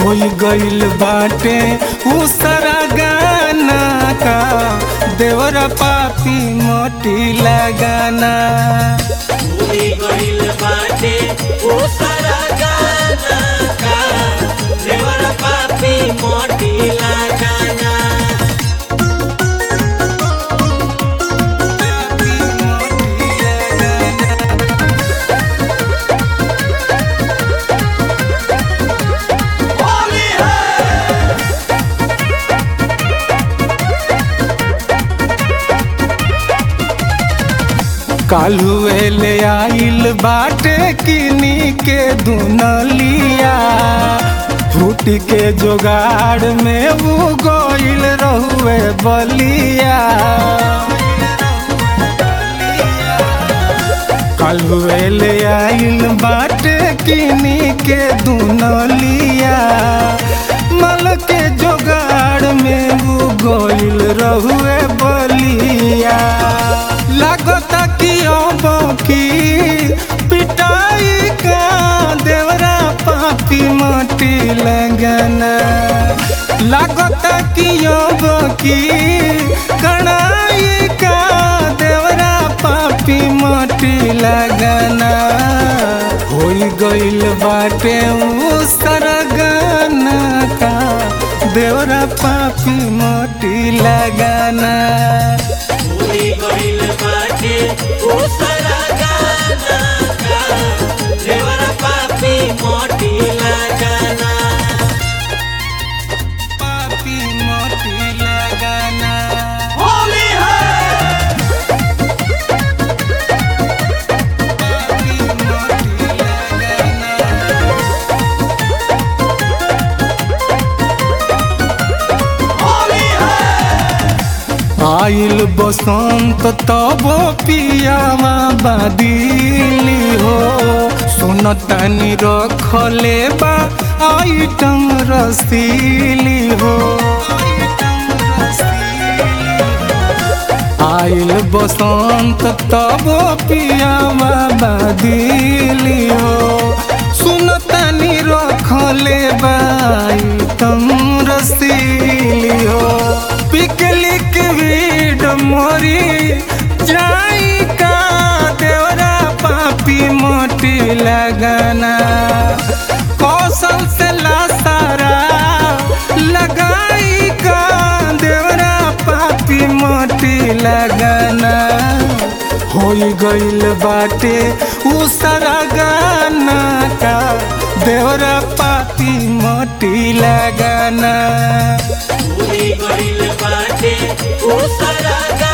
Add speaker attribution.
Speaker 1: होई गइल बाटे उसरा गाना का देवरा पापी मोटी लगाना
Speaker 2: भूली गइल बाटे ओ सारा गाना का देवर पापी मोटी लगाना
Speaker 1: पापी मोटी लगाना
Speaker 2: होली है
Speaker 1: कालुए ले आइल बाटे किनी के दुनलिया फूट के जोगाड़ में वो गोइल रहुए बलिया कालुए ले आइल बाटे किनी के दुनलिया मल के जोगाड़ में वो गोइल रहुए बलिया लागता कि अब की पिटाई का देवरा पापी मोटी लगना लागता कि अब की कड़ाई का देवरा पापी मोटी लगना होई गइल बाटे उ सरगना का देवरा पापी मोटी लगाना
Speaker 2: भूली गइल बाटे ओ सारा गाना का देवर पापी मोटी लगाना
Speaker 1: पापी मोटी लगाना
Speaker 2: होली है
Speaker 1: पापी मोटी लगाना
Speaker 2: होली है
Speaker 1: आइल बसंत तब पियावा बादिली हो सुनतानी रखले बा आइटम रसीली हो आइल बसंत तब पियावा बादिली हो सुनतानी रखले बा आइटम रसीली हो पिकलिक वीड मोरी जाई का देवरा पापी मोटी लगाना कौशल से लासारा लगाई का देवरा पापी मोटी लगाना होई गइल बाटे उ सारा गाना का देवरा पापी मोटी लगाना
Speaker 2: भूली गइल बाटे ओ सारा